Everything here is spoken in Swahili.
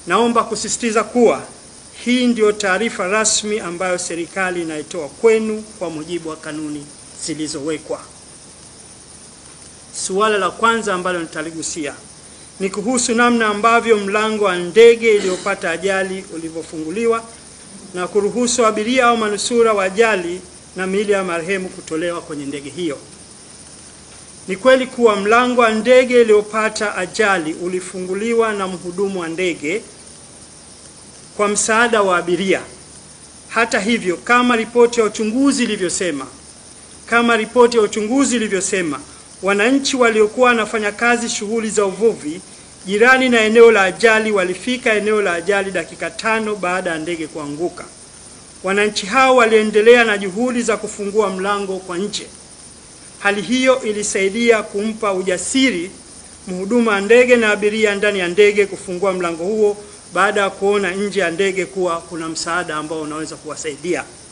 Naomba kusisitiza kuwa hii ndiyo taarifa rasmi ambayo serikali inaitoa kwenu kwa mujibu wa kanuni zilizowekwa. Suala la kwanza ambalo nitaligusia ni kuhusu namna ambavyo mlango wa ndege iliyopata ajali ulivyofunguliwa na kuruhusu abiria au manusura wa ajali na miili ya marehemu kutolewa kwenye ndege hiyo. Ni kweli kuwa mlango wa ndege iliyopata ajali ulifunguliwa na mhudumu wa ndege kwa msaada wa abiria. Hata hivyo, kama ripoti ya uchunguzi ilivyosema, kama ripoti ya uchunguzi ilivyosema, wananchi waliokuwa wanafanya kazi shughuli za uvuvi jirani na eneo la ajali walifika eneo la ajali dakika tano baada ya ndege kuanguka. Wananchi hao waliendelea na juhudi za kufungua mlango kwa nje. Hali hiyo ilisaidia kumpa ujasiri mhudumu wa ndege na abiria ndani ya ndege kufungua mlango huo baada ya kuona nje ya ndege kuwa kuna msaada ambao unaweza kuwasaidia.